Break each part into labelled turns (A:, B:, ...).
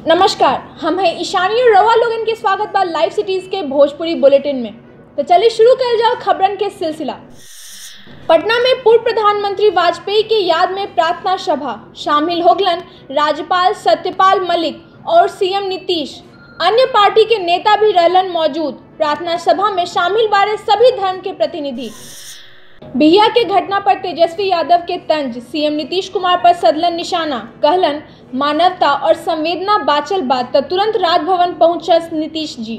A: नमस्कार हम हैं ईशानी और रवा लोगन के स्वागत बा लाइव सिटीज के भोजपुरी बुलेटिन में तो चलिए शुरू कर जाओ खबरन के सिलसिला पटना में पूर्व प्रधानमंत्री वाजपेयी के याद में प्रार्थना सभा शामिल होगलन राज्यपाल सत्यपाल मलिक और सीएम नीतीश अन्य पार्टी के नेता भी रहलन मौजूद प्रार्थना सभा में शामिल बारे सभी धर्म के प्रतिनिधि बिहिया के घटना पर तेजस्वी यादव के तंज सीएम नीतीश कुमार पर सदलन निशाना कहलन मानवता और संवेदना बाचल बात तो तुरंत राजभवन पहुंचस नीतीश जी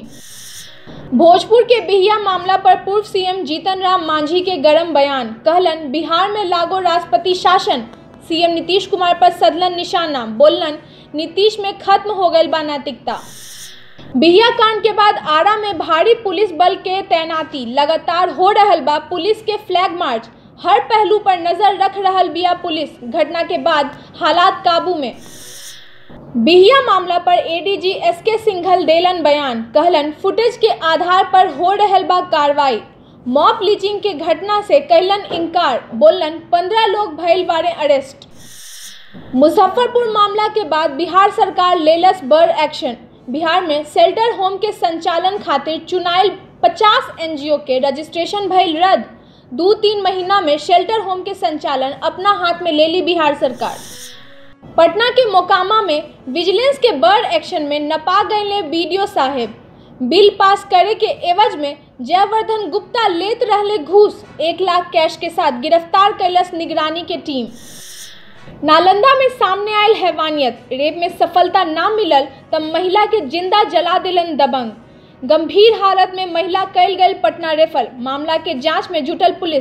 A: भोजपुर के बिहिया मामला पर पूर्व सीएम जीतन राम मांझी के गरम बयान कहलन बिहार में लागो राष्ट्रपति शासन सीएम नीतीश कुमार पर सदलन निशाना बोलन नीतीश में खत्म हो गई बा नैतिकता बिहिया कांड के बाद आरा में भारी पुलिस बल के तैनाती लगातार हो रहल बा पुलिस के फ्लैग मार्च हर पहलू पर नजर रख रहल बिया पुलिस घटना के बाद हालात काबू में बिहिया मामला पर एडीजी एस के सिंघल देलन बयान कहलन फुटेज के आधार पर हो रहल बा कार्रवाई मॉब लीचिंग के घटना से कैलन इनकार बोलन पंद्रह लोग भइल बारे अरेस्ट मुजफ्फरपुर मामला के बाद बिहार सरकार लेलस बड़ एक्शन बिहार में शेल्टर होम के संचालन खातिर चुनायल 50 एनजीओ के रजिस्ट्रेशन भइल रद्द दो तीन महीना में शेल्टर होम के संचालन अपना हाथ में ले ली बिहार सरकार पटना के मोकामा में विजिलेंस के बड़ एक्शन में नपा गए बीडीओ साहेब बिल पास करे के एवज में जयवर्धन गुप्ता लेत रहले घूस एक लाख कैश के साथ गिरफ्तार कैलस निगरानी के टीम नालंदा में सामने आयल हैवानियत रेप में सफलता ना मिलल तब महिला के जिंदा जला दिलन दबंग गंभीर हालत में महिला कैल गई पटना रेफर मामला के जांच में जुटल पुलिस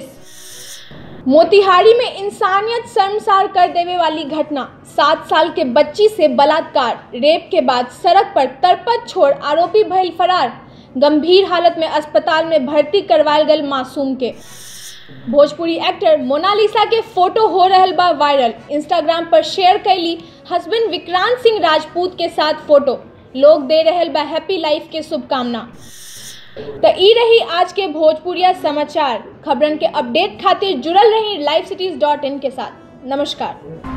A: मोतिहारी में इंसानियत शर्मसार कर देवे वाली घटना सात साल के बच्ची से बलात्कार रेप के बाद सड़क पर तरपत छोड़ आरोपी भइल फरार गंभीर हालत में अस्पताल में भर्ती करवायल गल मासूम के भोजपुरी एक्टर मोनालिसा के फोटो हो रहल बा वायरल इंस्टाग्राम पर शेयर कैली हस्बैंड विक्रांत सिंह राजपूत के साथ फोटो लोग दे रहल बा हैप्पी लाइफ के शुभकामना तो ई रही आज के भोजपुरिया समाचार खबरन के अपडेट खातिर जुड़ल रही लाइव सिटीज डॉट इन के साथ नमस्कार